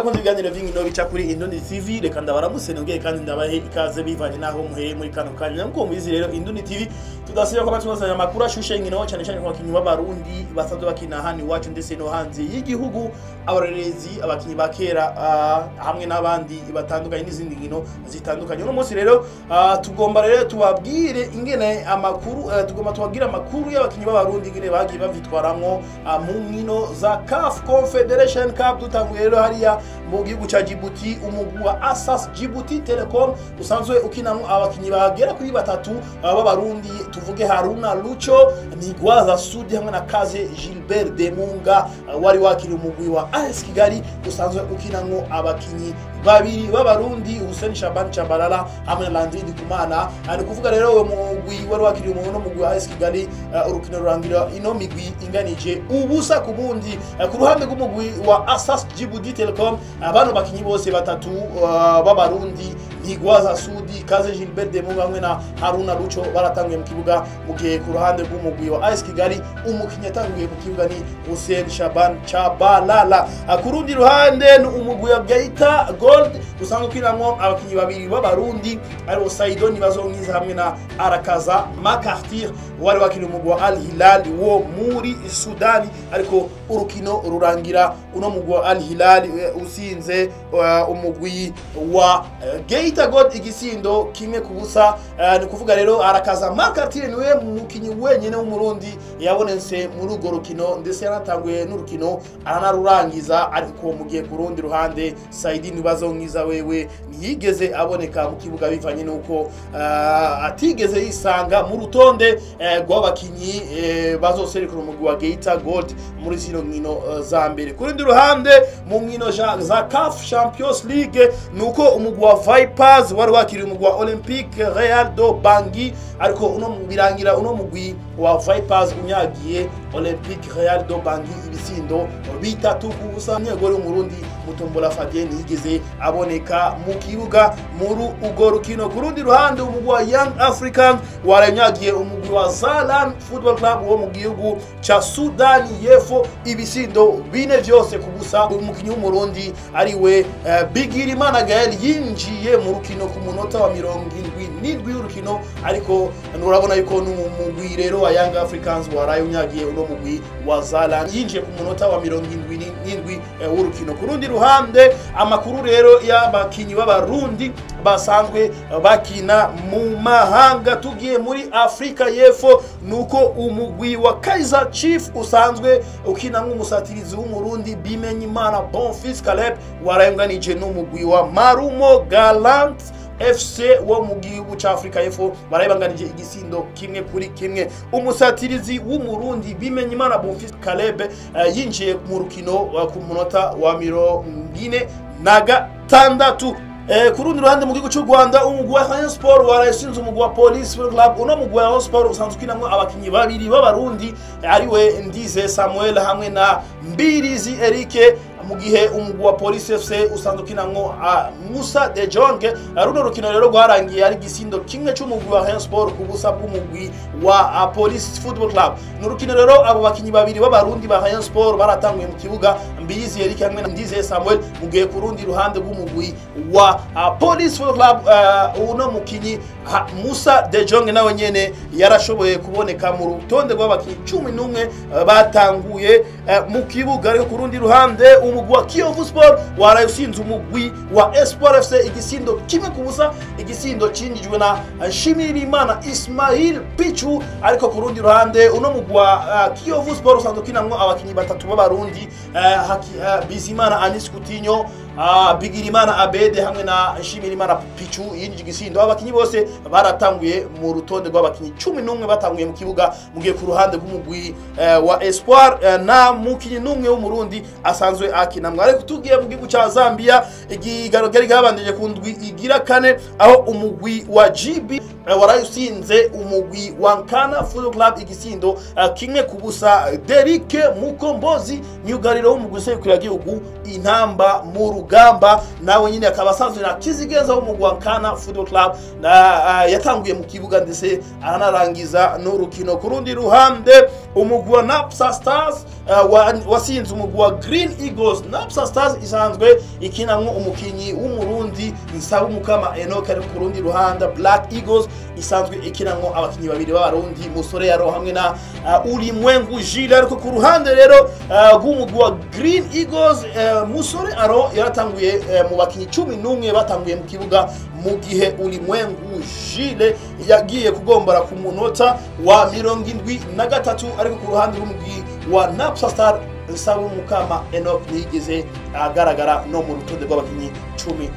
bakunze ibiganiro vy'inkino bica kuri Indundi TV reka ndabaramutse nongeye kandi ndabahe ikaze bivanye naho muhereye muri kano kanya nkuko mubizi rero Indundi TV tudasiba ko batuzanya amakuru ashushe inkino cyane cyane ku bakinyi b'abarundi basanzwe bakina hano iwacu ndetse no hanze y'igihugu abarorerezi abakinyi ba kera uh, hamwe n'abandi batandukanye n'izindi nkino zitandukanye uno munsi rero uh, tugomba rero tubabwire ingene amakuru uh, tugomba tubabwire amakuru y'abakinyi b'abarundi ingene bagiye bavitwaramwo uh, mu nkino za CAF Confederation Cup dutanguye rero hariya mu gihugu ca Djibouti umugwi wa Asas Djibouti Telecom usanzwe ukinamwo abakinyi bagera kuri batatu uh, b'abarundi tuvuge Haruna Lucho Migwaza Sudi hamwe na Kaze Gilbert Demunga uh, wari wakiriye umugwi wa AS Kigali usanzwe ukinamwo abakinyi babiri b'abarundi Hussein Shaban Chabalala hamwe na Landry Ndikumana ari kuvuga rero uwo mugwi wari wakiriye umuntu no mugwi wa AS Kigali uh, urukino rurangira ino migwi inganije ubusa ku bundi uh, ku ruhande rw'umugwi wa Asas Djibouti Telecom abano bakinyi bose batatu uh, b'abarundi Ntigwaza Sudi Kaze Gilbert Demunga hamwe na Haruna Lucho baratanguye mu kibuga mu gihe ku ruhande rw'umugwi wa AS Kigali umukinyi yatanguye mu kibuga ni Hussein Shaban Chabalala uh, ku rundi ruhande ni umugwi wa Geita Gold usanzwe ukinamwo abakinyi babiri b'abarundi aribo Saido Nibazonkiza hamwe na Arakaza Makartir wari wakiriye umugwi wa Al Hilal wo muri Sudani ariko urukino rurangira uno mugwi wa Al Hilal uh, usinze uh, umugwi wa uh, Geita God igisindo kimwe ku busa uh, ni kuvuga rero arakaza Makartir niwe mukinyi wenyene w'umurundi yabonetse muri urwo rukino ndetse yanatanguye n'urukino aranarurangiza ariko mu gihe ku rundi ruhande Saidi Nibazonkiza wewe ntiyigeze aboneka mu kibuga bivanye n'uko uh, atigeze yisanga mu rutonde uh, rw'abakinyi uh, bazoserukira umugwi wa Geita Gold muri zino nkino uh, za mbere ku rundi ruhande mu nkino za CAF Champions League nuko umugwi wa Vipers wari wakiriye umugwi wa Olympique Real do Bangui ariko uno birangira uno mugwi wa Vipers unyagiye Olympique Real do Bangui ibisindo bitatu ku busa nyegore w'umurundi Mutombola Fabien yigeze aboneka mu kibuga muri ugo rukino ku rundi ruhande umugwi wa Young African waranyagiye umugwi wa Zalan Football Club wo mu gihugu ca Sudani y'Epfo ibisindo bine vyose ku busa umukinyi w'umurundi ariwe uh, Bigirimana Gael yinjiye mu rukino ku munota wa mirongo indwi n'indwi y'urukino ariko urabona yuko n'umugwi rero wa Young Africans waraye unyagiye uno mugwi wa Zalan yinjiye ku munota wa mirongo indwi n'indwi uh, w'urukino ku rundi ruhande amakuru rero y'abakinyi b'abarundi basanzwe bakina mu mahanga tugiye muri Afrika y'Epfo nuko umugwi wa Kaizer Chief usanzwe ukina nk'umusatirizi w'umurundi Bimenyimana Bonfils Caleb warayunganije n'umugwi wa Marumo Galant FC wo mu gihugu ca Afrika y'Epfo barayibanganije igisindo kimwe kuri kimwe umusatirizi w'umurundi Bimenyimana Bonfils Caleb uh, yinjiye mu rukino uh, ku munota wa mirongo ine na gatandatu Eh, ku rundi ruhande mu gihugu cy'u Rwanda umugwi wa Rayon Sport warasinze umugwi wa Police Club uno mugwi wa Rayon Sport usanzwe ukinamwo abakinyi babiri b'abarundi ariwe Ndize Samuel hamwe na Mbirizi Eric mu gihe umugwi wa Police FC usanzwe ukinamwo uh, Musa De Jong runo rukino rero rwarangiye ari gisindo kimwe cy'umugwi wa Rayon Sport ku busa bw'umugwi wa uh, Police Football Club ni urukino rero abo bakinyi babiri b'abarundi ba Rayon Sport baratanguye mu kibuga Mbirizi Eric hamwe na Ndize Samuel mu gihe ku rundi ruhande rw'umugwi wa uh, Police Football Club uh, uno mukinyi Musa De Jong nawe nyene yarashoboye kuboneka mu rutonde rw'abakinyi cumi n'umwe uh, batanguye uh, mu kibuga ariko ku rundi ruhande umugwi wa Kiyovu Sport waraye usinze umugwi wa Espoir FC igisindo kimwe ku busa igisindo cinjijwe na Shimirimana Ismail Pichu ariko ku rundi ruhande uno mugwi wa uh, Kiyovu Sport usanzwe ukinamwo abakinyi batatu b'abarundi uh, uh, Bizimana Anis Coutinho uh, Bigirimana Abede hamwe na Shimirimana Pichu yinjije igisindo abakinyi bose baratanguye mu rutonde rw'abakinyi cumi n'umwe batanguye mu kibuga mu gihe ku ruhande rw'umugwi uh, wa Espoir uh, na mukinyi n'umwe w'umurundi asanzwe akinamwe ariko tugiye mu gihugu ca Zambia igigaro ryari gabanije ku ndwi igira kane aho umugwi wa GB uh, warayusinze umugwi wa Nkana Football Club igisindo uh, kimwe ku busa Derike Mukombozi myugariro w'umugwi usekura gihugu intamba mu rugamba nawe nyine akaba asanzwe na kizigenza w'umugwi wa Nkana Football Club na uh, yatanguye mu kibuga ndetse aranarangiza n'urukino ku rundi ruhande umugwi wa Napsa Stars uh, wa, wasinze umugwi wa Green Eagles Napsa Stars isanzwe ikinamwo umukinyi w'umurundi Nsaba Mukama Enoch ari ku rundi ruhande Black Eagles isanzwe ikinamwo abakinyi babiri b'abarundi Musore Yaro hamwe na uh, Ulimwengu Jules ariko ku ruhande rero uh, rw'umugwi wa Green Eagles uh, Musore Aro yaratanguye uh, mu bakinyi cumi n'umwe batanguye mu kibuga mu gihe Ulimwengu Jules yagiye kugombora ku munota wa mirongo indwi na gatatu ariko ku ruhande rw'umugwi wa Napsa Star Nsaba Mukama Enoch ntiyigeze agaragara no mu rutonde rw'abakinyi cumi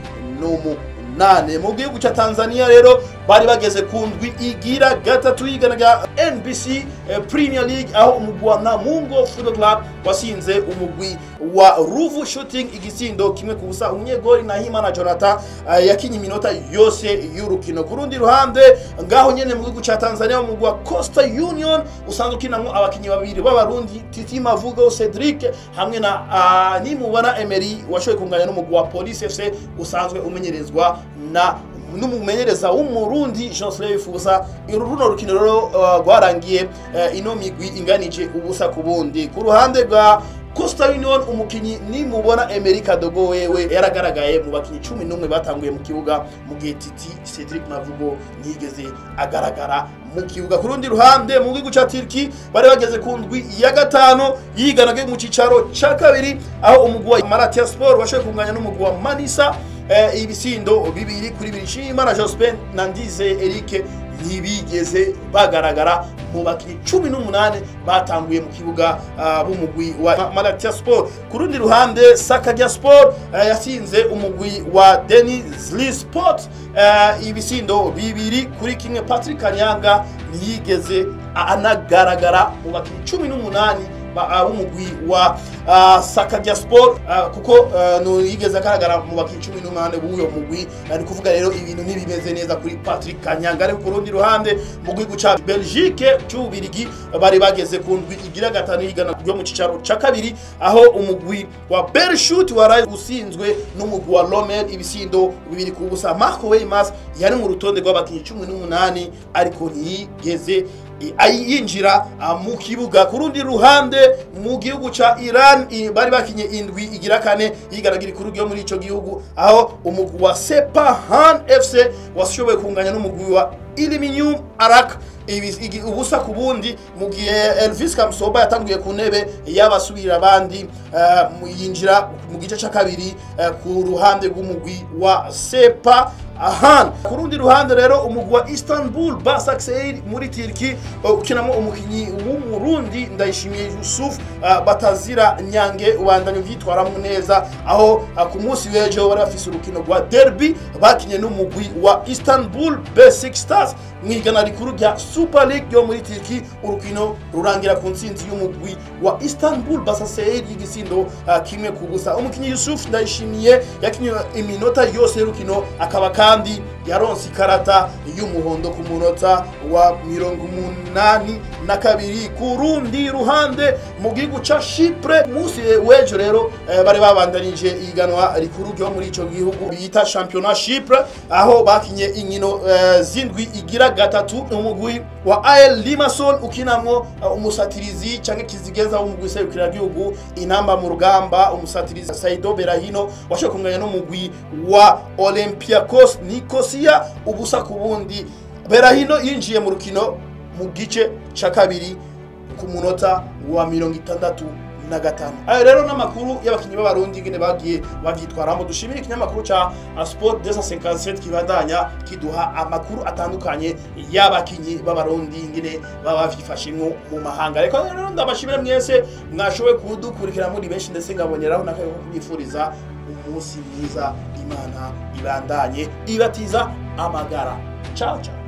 n'umunane mu gihugu cya Tanzania rero bari bageze ku ndwi igira gatatu yiganaga NBC eh, Premier League aho umugwi wa Namungo Football Club wasinze umugwi wa Ruvu Shooting igisindo kimwe ku busa umunyegori Nahimana Jonathan uh, yakinye iminota yose y'urukino ku rundi ruhande ngaho nyene mu gihugu ca Tanzania umugwi wa Costa Union usanzwe ukinamwo abakinyi babiri b'abarundi Titi Mavugo Cedric hamwe na uh, nimubona Emery washoboye kunganya n'umugwi wa Police FC usanzwe umenyerezwa na n'umumenyereza w'umurundi Jean Slay Fusa runo rukino rero rwarangiye uh, ino migwi inganije ubusa ku bundi ku ruhande rwa Costa Union umukinyi nimubona Emery Kadogo wewe yaragaragaye mu bakinyi cumi n'umwe batanguye mu kibuga mu gihe Titi Cedric Mavugo ntiyigeze agaragara mu kibuga ku rundi ruhande mu gihugu ca Turki bari bageze ku ndwi ya gatano yiganaga mu cicaro ca kabiri aho umugwi wa Malatya Sport washoboye kunganya n'umugwi wa Manisa eh, ibisindo bibiri kuri bibiri Nshimiyimana Jospin na Ndize Eric ntibigeze bagaragara mu bakinnyi cumi n'umunani batanguye mu kibuga uh, b'umugwi wa Malatya Sport ku rundi ruhande Sakarya Sport uh, yasinze umugwi wa Denizli Sport uh, ibisindo bibiri kuri kimwe Patrick Kanyanga ntiyigeze anagaragara mu bakinnyi cumi n'umunani b'umugwi wa uh, Sakarya Sport uh, kuko uh, no yigeze agaragara mu bakinnyi cumi n'umunani b'uyo mugwi ari kuvuga rero ibintu ntibimeze neza kuri Patrick Kanyanga ariko ku rundi ruhande mu gihugu ca Belgique cy'Ubirigi bari bageze ku ndwi igira gatanu yigana ryo mu cicaro ca kabiri aho umugwi wa Bershut waraye usinzwe n'umugwi wa Lomel ibisindo bibiri ku busa Marco Weimars yari mu rutonde rw'abakinnyi cumi n'umunani ariko ntiyigeze yinjira mu kibuga ku rundi ruhande mu gihugu ca Iran bari bakinye indwi igira kane yigaragira ikuru ryo muri ico gihugu aho umugwi wa Sepahan FC washoboye kunganya n'umugwi wa Illuminum Arak ubusa ku bundi mu gihe Elvis Kamsoba yatanguye ku ntebe y'abasubira abandi uh, yinjira mu gice ca kabiri uh, ku ruhande rw'umugwi wa Sepa ahan ku rundi ruhande rero umugwi wa Istanbul Basaksehir muri Turki ukinamo umukinyi w'umurundi ndayishimiye Yusuf uh, batazira nyange ubandanye vyitwaramo neza aho uh, ku munsi w'ejo bari bafise urukino rwa derby bakinye n'umugwi wa Istanbul Basic Stars mwigana rikuru rya Super League yo muri Turki urukino rurangira ku ntsinzi y'umugwi wa Istanbul Basaksehir y'igisindo uh, kimwe ku busa umukinyi Yusuf ndayishimiye yakinye iminota yose y'urukino akaba kandi yaronse ikarata y'umuhondo ku munota wa mirongo umunani na kabiri ku rundi ruhande mu gihugu ca Chypre munsi w'ejo rero eh, bari babandanije iganwa rikuru ryo muri ico gihugu bita championnat Chypre aho bakinye inkino eh, zindwi igira gatatu umugwi wa AL Limassol ukinamwo uh, umusatirizi canke kizigenza w'umugwi serukira gihugu inamba mu rugamba umusatirizi Saido Berahino washoboye kunganya n'umugwi wa Olympiacos Nicosia ubusa ku bundi Berahino yinjiye mu rukino mu gice ca kabiri ku munota wa mirongo itandatu na gatanu ayo rero n'amakuru y'abakinnyi b'abarundi ngene bagiye bavyitwaramo dushimire ikinyamakuru ca sport 257 kibandanya kiduha amakuru atandukanye y'abakinnyi b'abarundi ngene baba bavyifashemwo mu mahanga reka rero ndabashimire mwese mwashoboye kudukurikira muri benshi ndetse ngaboneraho n'akayo ko kubifuriza umunsi mwiza imana ibandanye ibatiza amagara ciao ciao